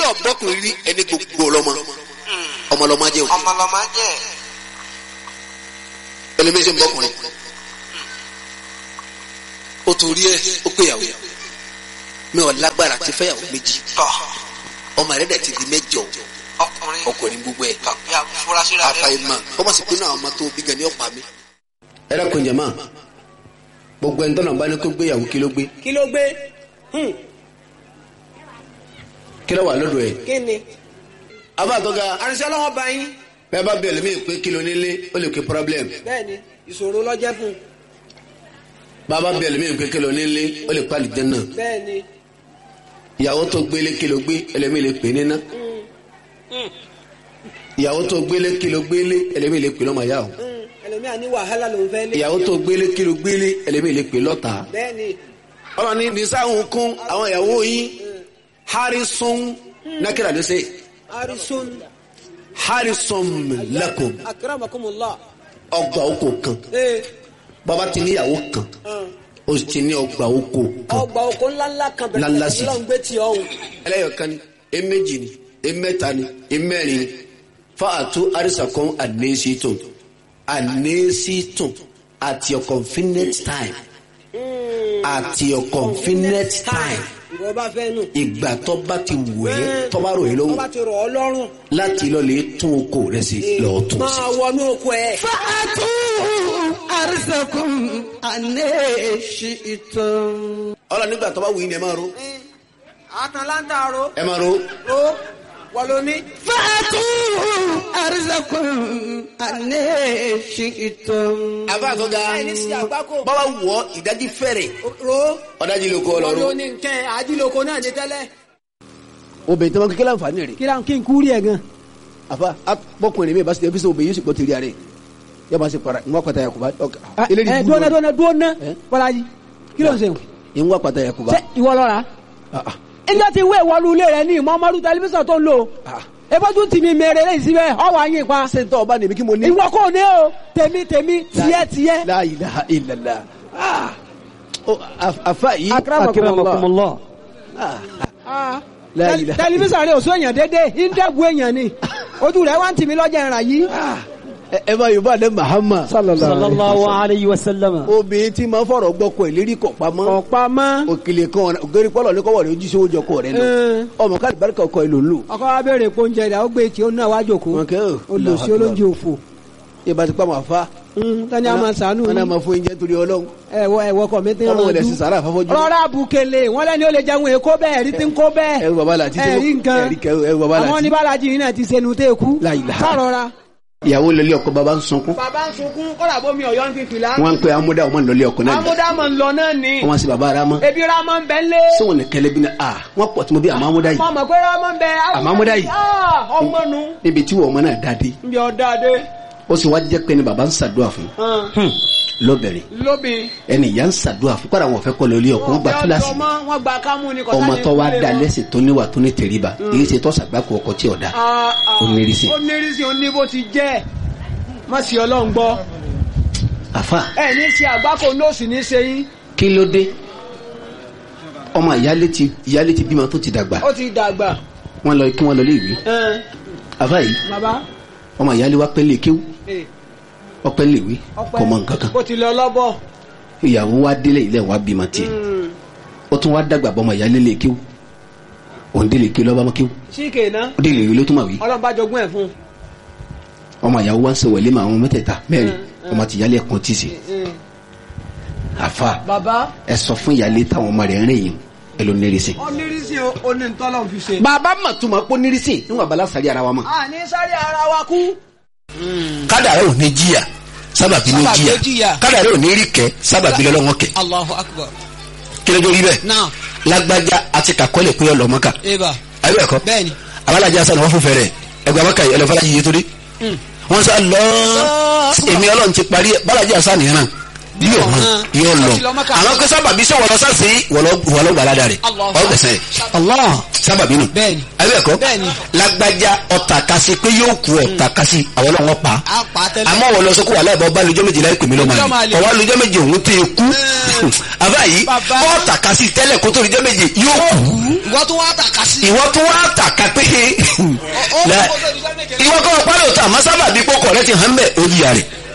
ọ̀bọ́kùnrin rí ẹni gbogbo ọlọ́mọ ọmọlọ́mọ jẹ́ o ọmọlọmọ jẹ ẹlẹ́mẹ́sẹ̀ ń bọ́kùnrin ó torí ẹ ó péyàwó mi ò lágbára ti fẹ́yàwó méjì tọ ọmọ rẹ̀ dẹ̀ ti di mẹ́jọ ọkùnrin ọkùnrin gbogbo ẹ̀ tọ ya furasí rẹ àfàìmọ̀ kọ́mọ̀ sí pé náà ọmọ tó bí gan ni ọ̀pá mi. ẹ dákun jẹ̀mọ́ gbogbo ẹni tọ́nà bá ní kó gbéyàwó kí ló gbé kí ló gbé Hmm, kí ló wà lọ́dọ̀ ẹ̀. kí ni. abáàtọ́ga àrìnsẹ́ ọlọ́wọ́ bá yín bẹ́ẹ̀ bá bẹ̀rẹ̀ mí pé kí ló nílé ó lè pé problem bẹ́ẹ̀ ni ìṣòro lọ́jẹ́ fún un bàbá bẹ̀rẹ̀ mí pé kí ló nílé ó lè pàlì jẹ́nà bẹ́ẹ̀ ni. ìyàwó tó gbélé kí ló gbé ẹlẹ́mí lè pè níná ìyàwó tó gbélé kí ló gbélé ẹlẹ́mí lè pè lọ́mọ yá o Hmm, ẹlòmíà ní wàhálà lòún fẹ́ lé. ìyàwó tó gbélé kí ló gbélé ẹlẹ́mí lè pè lọ́ta bẹ́ẹ̀ ni ọmọ ní nisáhùn kún àwọn ìyàwó yín harrison nákìrà ló ṣe arisun harrison lakum akramakumullah. ọgbà oko kan ee bàbá ti níyàwó kan hàn, ó sì ti ní ọgbà oko kan ọgbà oko ńláńlá kan Ńláńlá sí. bẹ̀rẹ̀ lọ́n gbé tí ọ̀hún. ẹlẹ́yọ̀kan ni eméjì ni emẹ́ta ni emẹ́rin ni fáàtú arísàkọ́n ànésítùn ànésítùn at your convenient time at your convenient time ìwọ bá fẹ́ nù. ìgbà tó bá ti wù ẹ́ tó bá rò yín tó lọ́wọ́ bá ti rọ̀ ọ́ lọ́rùn. láti lọ lè tún oko rẹ̀ sí lọ́ọ́ tún sí. máa wọnú oko ẹ̀. fàtú àrísẹ̀kùn ànẹ́ṣìtàn. ọlọ́ nígbà tó bá wù yín ni ẹ máa ro àtàlántà ro ẹ máa ro ro wọ́n ló ní. fàtú àrísẹ̀kùn ànẹ́ṣìtàn. àbá àtọ́ga ẹ̀ ní sí àgbákò. bọ́lá wọ̀ ìdájí fẹ́rẹ̀ ro ọ̀dájí ló kọ́ ọ wọ́n ló lọ́rùn. ní nkẹ́ àdìlóko náà ní tẹ́lẹ̀. obìnrin tí wọn kékeré àǹfààní rẹ̀ kí ló ń kí n kú rí ẹ̀ gan. àfa bọkùnrin mi bá ṣe ẹbí sọ obìnrin yóò sì gbọ́ tìrì àrẹ yóò máa ṣe para ìwọ́n pàtàkì yakuba ẹ dúnà dúnà dúnà bọ́lájì kí ló ń ṣe. ìwọ́n pàtàkì yakuba ṣé ìwọ lọ́ra. ẹjọ́ ti wé ìwọlú ilé rẹ ní ìmọ̀ọ́mọ́rú tẹlifíṣàn tó ń lò. ebójú tì mí mèrè lẹ́yìn síbẹ̀ ọwọ́ ayé pa. ṣé n tọ́ ọba nìbí kí mo ní. ìwọ kò ní o tèmi tèmi tiẹ̀ tiẹ̀. la ilaha illallah Ah. Oh, af- afa yìí akramakumullah. Ah. Ah. La Tẹl- ilaha- tẹlifíṣàn rẹ ò sún èèyàn dédé ìdẹ́gun èèyàn ni ojú rẹ wá ń tì mí lọ́jà ìràn yìí. Ah. ẹ ẹ bá yorùbá ní mahama sallallahu alayhi wa sallam. obìnrin tí máa ń fọ̀rọ̀ gbọ́kọ̀ ẹ̀ lérí kọ̀ pamọ́ ọ̀pá mọ́. òkèlè kan ògèrè pọ́lọ̀ ní kọ́wọ́ rẹ̀ ojú sí oúnjẹ ọkọ rẹ̀ lọ Ẹ̀. ọmọ káàdì bárìkà ọkọ ẹ̀ ló ń lò. ọkọ wa béèrè pé oúnjẹ rẹ ó gbé tí ó náà wá jòkó wọn kẹ́ ò olùsí olóúnjẹ òfò. ìbá ti pa máa fa tani a máa sànú wọn náà máa fún oúnjẹ torí ọlọ́run ẹwọ ẹwọ kọ mi ti ń ọlọ́run rànjú. ilẹ̀ sí sàrà àfọ́fọ́jú. rọra bukele wọn lẹni ó lè jẹun èkó bẹ́ẹ̀ ẹrí ti ń kó bẹ́ẹ̀ ẹrù bàbá làtí tí ẹrí nǹkan ẹrí kẹ ẹrù bàbá àwọn làtí. oníbàlájì yìí náà ti sẹnu tẹ kú La ilaha. sọrọra. ìyàwó lọlé ọkọ bàbá ń sunkún bàbá ń sunkún kọ́dà bómi ọ̀yọ́ ń fífi la. wọn ń pe amúdá ọmọ lọlé ọkọ náà ni amúdámọ̀ ń lọ náà ni wọn sì bàbá ara mọ ebi ramọ ń bẹ lé. sí wọn ní kẹlẹ bí náà ah wọn pọ̀ tí mo bí àmọ́ amúdá yìí mọ mọ pé ramọ ń bẹ. Àmọ́ amúdá yìí. Ah, ọmọ nu. níbi tí wọn ọmọ náà dáadé ń bí ọ̀dà dé. ó sì wá jẹ́ pé ni bàbá ń ṣàdúrà fún lọ́bẹ̀rẹ̀ lóbi. ẹni ìyá ń ṣàdúrà fún kọ́ra wọn fẹ́ kọ́ lọlé ọkọ wọn gba kíláàsì wọn gba kámú ni kọ́sá ọmọ ni tó wá kúlẹ̀ da wọn. lẹ́sìn tó níwà tó ní tẹríba èyí ṣe tó ṣàgbákò ọkọ tí ọ̀dà Ah, ah. Ó nírìsì. ó nírìsì ó ní bó ti jẹ́ má sì ọlọ́run gbọ́ àfa ẹ ní ṣe àgbákò nóòsì ní ṣe yín kí ló dé ọmọ ìyálé ti ìyálé ti bímọ tó ti dàgbà ó ti dàgbà wọn lọ kí wọn lọ lé ìwé ẹn, àfa yìí bàbá ọmọ ìyálé wa pẹ́ lè kéwú ẹ, ọpẹ́ lè wí ọpẹ́ kò mọ nǹkan kan ó ti lọ lọ́bọ̀ ìyàwó wa délé ilé wa bímọ tiẹ̀ Mm, ó tún wá dàgbà bọ́ ọmọ ìyálé lè kéwú òun délé kéwú lọ́ba mọ́ kéwú síkè ná ó délé ìwé ló tún mà wí ọlọ́ba jogún ẹ̀ fún ọmọ ìyàwó wa ń sọ wẹ̀lé mà àwọn mẹ́tẹ̀ẹ̀ta mẹ́rin Mm, ọmọ ti ìyálé ẹ̀kan tì sí un. àfa bàbá ẹ sọ fún ìyálé táwọn ọmọ rẹ̀ ń rìn yìí ẹ ló nírìsì. ó nírìsì ó ní ntọ́lọ́ fi ṣe. bàbá mà tún ma pọ́ nírìsì níwọ̀n abala sàrí ara wa mọ̀. a ní sáré ara wa kú. kádàrá ò ní jìyà sábàbí ló Sábàbí ló jìyà jìyà. kádàrá ò ní rí kẹ sábàbí lọ́wọ́ kẹ Allahu akbar. kí ló dé rí bẹ́ẹ̀ Now, lágbájá àti kàkọ́lẹ̀ pé ọlọ́mọ́ka Eba. ayé ẹ̀kọ́ Bẹ́ẹ̀ni. abalajà sani wọ́n fún fẹ́rẹ̀ ẹgbẹ́ abaka yìí ẹlẹ́fọ́lá yìí torí wọ́n sọ lọ èmi ọlọ́run ti parí ẹ̀ balajà sani yẹn náà bí ọ̀hún yóò lọ àwọn pé sábàbí sọ wọlọ sáàsì wọlọ gbàládà rẹ ọgbẹsẹ Allah sábàbí nù Bẹ́ẹ̀ni. abẹ́ẹ̀kọ́ Bẹ́ẹ̀ni. lágbájá ọ̀tà kasi pé yóò kú ọ̀tà kasi àwọn ọlọ́wọ́ pa á pa á tẹ́lẹ̀. àmọ́ wọlọ sọ kó wà láìpẹ́ ọba lójọ́ méje láì pèmí lọ́mọ Lọ́mọ àlè àlè. ọwọ́ lójọ́ méje òun tó yẹ kú àbá yìí Bàbá. ọ̀tà kasi tẹ́lẹ̀ kó tó lójọ́ méje yóò kú ìwọ tó wá tàka sí. ìwọ tó wá tàka pé ó La- kó tó di sẹ́mẹ̀jẹ̀ ìwọ kọ́ ọ̀pá lóòótọ́ àmọ́ sábàbí kókò rẹ ti hàn bẹ́ẹ̀ ó yíya rẹ̀